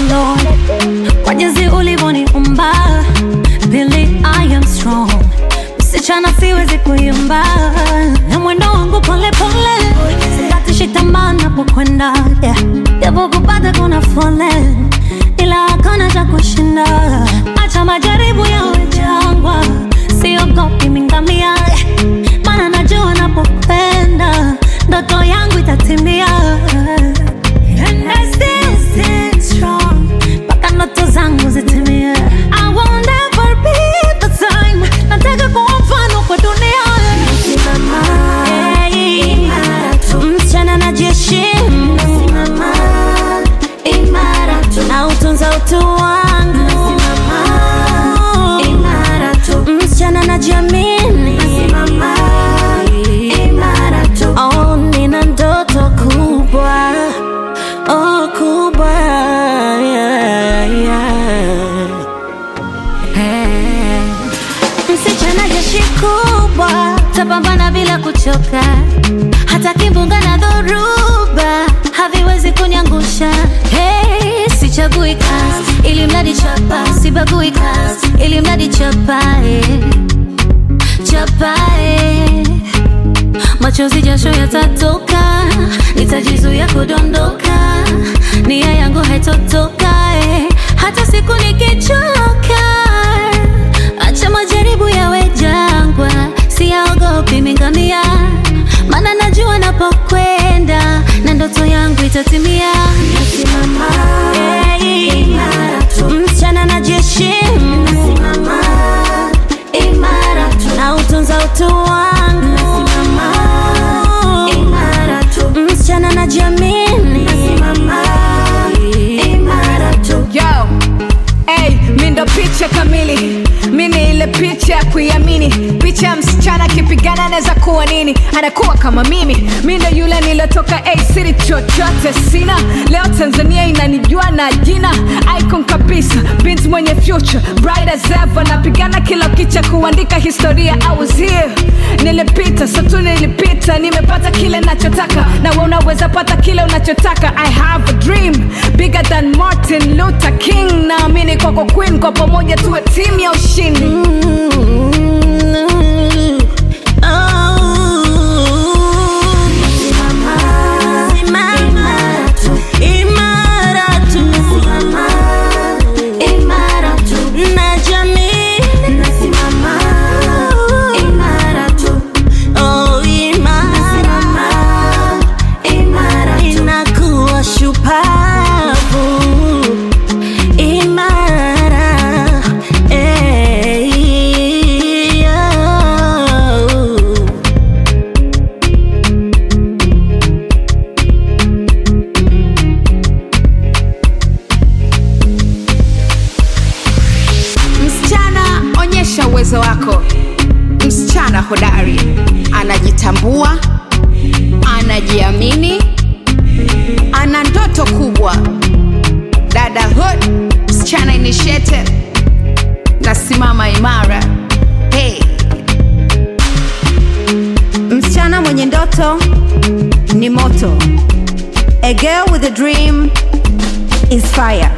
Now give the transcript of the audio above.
Lord kwa jinsi ulivyoniumba. Pili, I am strong, msichana siwezi kuimba, na mwendo wangu pole pole, sikatishi tamaa napokwenda, yeah. japo kupata kuna foleni, ila hakuna cha kushinda. Acha majaribu yawe jangwa, siogopi mingamia, maana najua napopenda ndoto yangu itatimia. And I still stand strong, mpaka ndoto zangu zitimie. I will never be the same, nataka kuwa mfano kwa dunia. Hey, msichana najiheshimu, na utunza utu wangu, msichana najiamini, oh, nina ndoto kubwa, oh, kubwa, yeah, yeah. Hey. Msichana jeshi kubwa, tapambana bila kuchoka, hata kimbunga na dhoruba haviwezi kuniangusha. Hey, sichagui kazi ili mradi chapa, sibagui kazi ili mradi chapa, eh. chapa eh. Machozi jasho yatatoka, nitajizuia kudondoka, nia yangu haitotoka eh. hata siku nikichoka. Acha majaribu yawe jangwa, siyaogopi mingamia, maana najua napokwenda na ndoto yangu itatimia. Hey, msichana najiheshimu, na utunza utu wangu, msichana najiamini, Yo, hey, mi ndo picha kamili mi ni ile picha ya kuiamini picha ya msichana akipigana anaweza kuwa nini anakuwa kama mimi mi ndo yule nilotoka hey, siri chochote sina leo tanzania inanijua na jina icon kabisa bint mwenye future bright as ever napigana kila kicha kuandika historia I was here nilipita satu nilipita nimepata kile nachotaka na we unaweza pata kile unachotaka i have a dream bigger than martin luther king naamini kwako queen kwa pamoja tuwe timu ya ushindi Inakuwa shupavu imara eh, oh. msichana onyesha uwezo wako msichana hodari anajitambua anajiamini ana ndoto kubwa dada hood msichana initiative nasimama imara hey. Msichana mwenye ndoto ni moto. A girl with a dream is fire.